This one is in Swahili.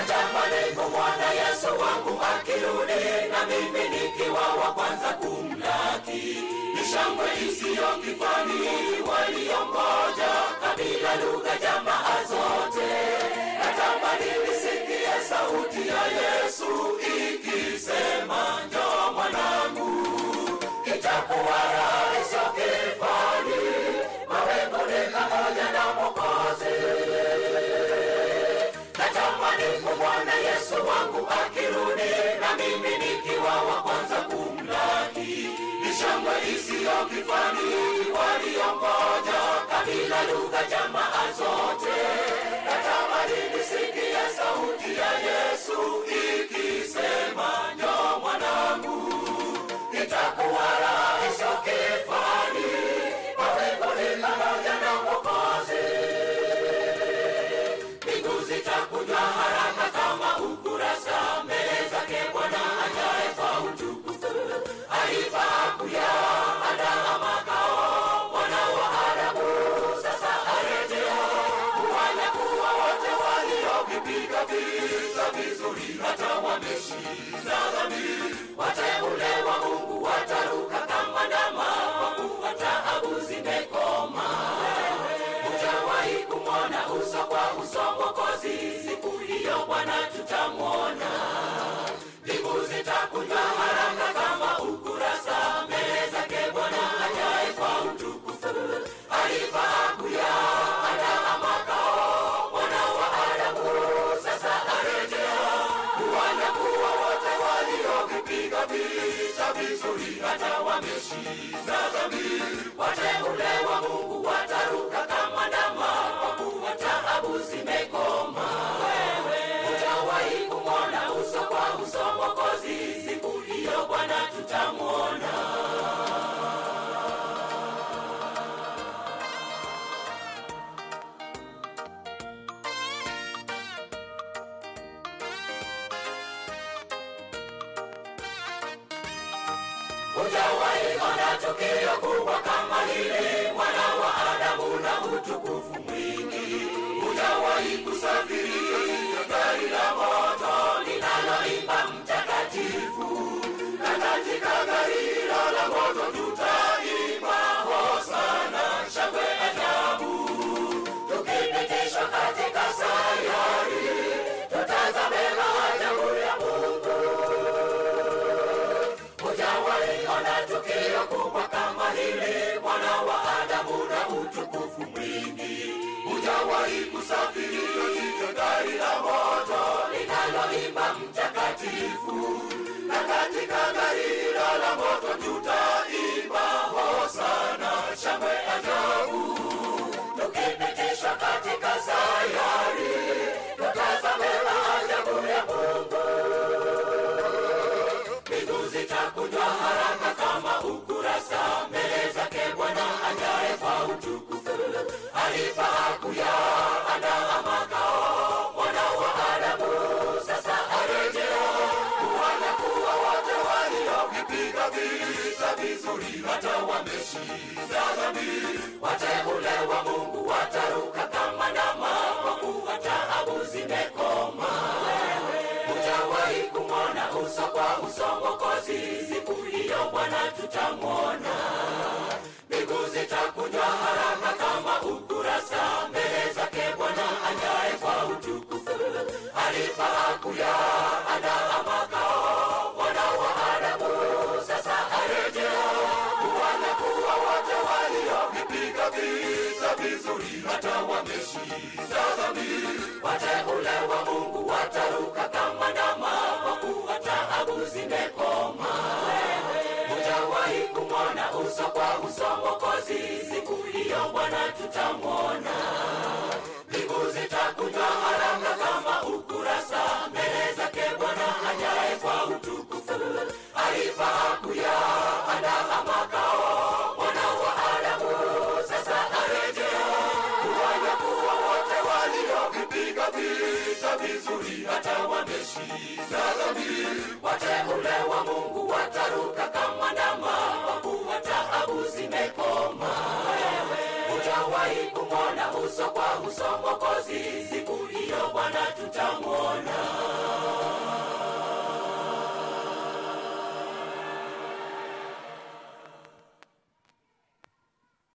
natamani kumwona yesu wangu akirudi na mimi nikiwa wa kwanza kumlaki ni shangwe isiyo kifani waliongoja kabila lugha jamaa zote natamani nisikie sauti ya yesu ikisema njo mwanangu itakuwa rahisi kifani mawinguni pamoja na mokozi natamani kumwona yesu wangu akirudi na mimi nikiwa wa kwanza kumlaki ni shangwe isiyo kifani waliongoja kabila lugha jamaa zote natamani nisikie sauti ya yesu ikisema njo mwanangu itakuwa rahisi kifani mawinguni pamoja na mwokozi mbingu zitakunywa haraka kama ukurasa mbele zake bwana ajaye kwa utukufu alipakuya andaa makao mwana wa adamu sasa arejea kuwanyakuwa wote waliovipiga vita vizuri hata wameshinda dhambi wateule wa mungu wataruka kama ndama kwa kuwa taabu zimekoma hujawahi kumwona uso kwa uso mwokozi siku hiyo bwana tutamwona mbingu zitakunywa haraka kama ukurasa mbele zake bwana ajaye kwa utukufu alipakuya andaa makao mwana wa adamu sasa arejea kuwanyakuwa wote waliovipiga vita vizuri hata wameshinda dhambi wateule wa mungu wataruka kama ndama kwa kuwa taabu zimekoma hujawahi kumwona uso kwa uso mwokozi siku hiyo bwana tutamwona hujawahi ona tukio kubwa kama hili mwana wa adamu na utukufu mwingi hujawahi kusafiri katika gari la moto linaloimba mtakatifu na katika gari hilo la moto tutaimba hosana shangwe ajabu tukipitishwa katika sayari tutazame maajabu ya mungu hujawahi ona tukio kubwa kama hili mwana wa adamu na utukufu mwingi hujawahi kusafiri katika gari la moto linaloimba mtakatifu na katika gari hilo la moto tutaimba hosana shangwe ajabu tukipitishwa katika sayari tutazame maajabu ya mungu mbingu zitakunywa haraka kama ukurasa mbele zake bwana ajaye kwa utukufu alipakuya andaa makao mwana wa adamu sasa arejea kuwanyakuwa wote waliovipiga vita vizuri hata wameshinda dhambi wateule wa mungu wataruka kama ndama kwa kuwa taabu zimekoma hujawahi kumwona uso kwa uso mwokozi siku hiyo bwana tutamwona mbingu zitakunywa haraka kama ukurasa mbele zake bwana ajaye kwa utukufu alipakuya andaa makao mwana wa adamu sasa arejea kuwanyakuwa wote waliovipiga vita vizuri hata wameshinda dhambi wateule wa mungu wataruka kama ndama kwa kuwa taabu zimekoma hujawahi kumwona uso kwa uso mwokozi siku hiyo bwana tutamwona mbingu zitakunywa haraka kama ukurasa mbele zake bwana ajaye kwa utukufu alipakuya andaa makao mwana wa adamu sasa arejea kuwanyakuwa wote waliovipiga vita vizuri hata wameshinda dhambi wateule wa mungu wataruka kama ndama kwa kuwa taabu zimekoma hujawahi kumwona uso kwa uso mwokozi